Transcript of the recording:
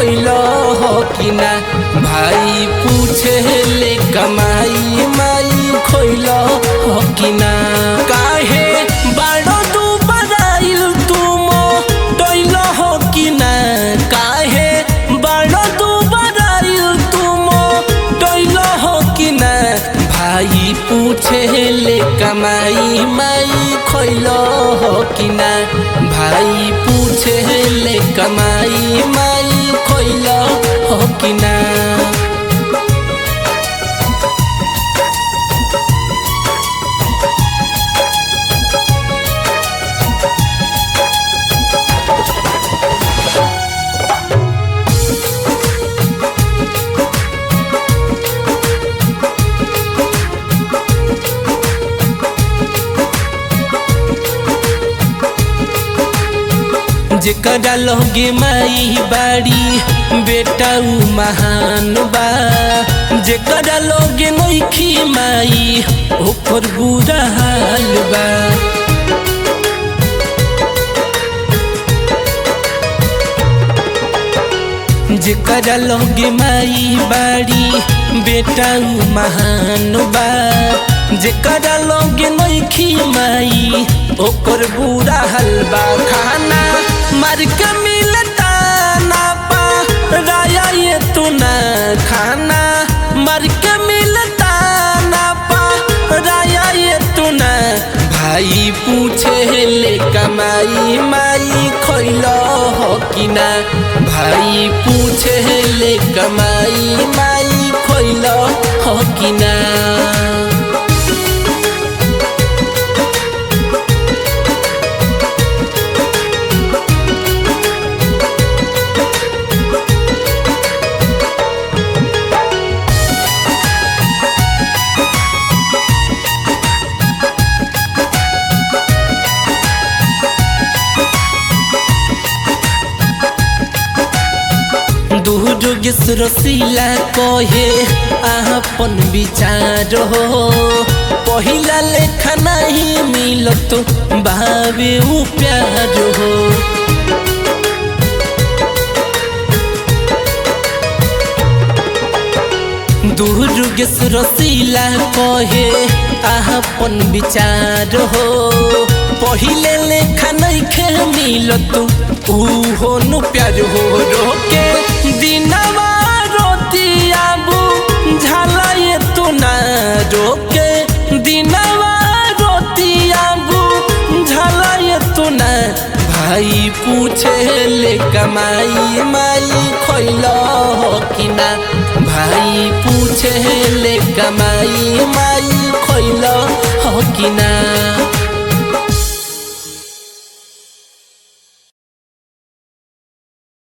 खोइलो हो कि ना भाई पूछे ले कमाई माई खोइलो हो कि ना काहे बाड़ो दू बराइल तुम डोइलो हो कि ना काहे बाड़ो दू बराइल तुम डोइलो हो कि ना भाई पूछे ले कमाई माई खोइलो हो कि ना भाई पूछे ले कमाई माई खोइलो हो कि ना जेकरा लोगे माई बाड़ी बेटा उ महान बा जेकरा लोगे नइखी माई ओकर बुरा हाल बा जेकरा लोगे माई बाड़ी बेटा उ महान बा जेकरा लोगे नइखी माई ओकर बुरा हलवा खाना मर के मिलता ना पा राया ये तू ना खाना मर के मिलता ना पा राया ये तू ना भाई पूछे ले कमाई माई खोइलो हो कि ना भाई पूछे ले कमाई माई खोइलो हो कि ना दुर्गेश रसीला कहे आपन विचार हो पहिला लेखा नहीं मिलत भावे उ प्यार हो दुर्गेश रसीला कहे आपन विचार हो पहिले लेखा नहीं खे मिलत ऊ हो नु प्यार हो रोके दिनवा रोतियाबू झाला ये तू ना रोके दिनवा रोतियाबू झाला ये तू ना भाई पूछे ले कमाई माई खोइलो हो कि ना भाई पूछे ले कमाई माई खोइलो हो कि ना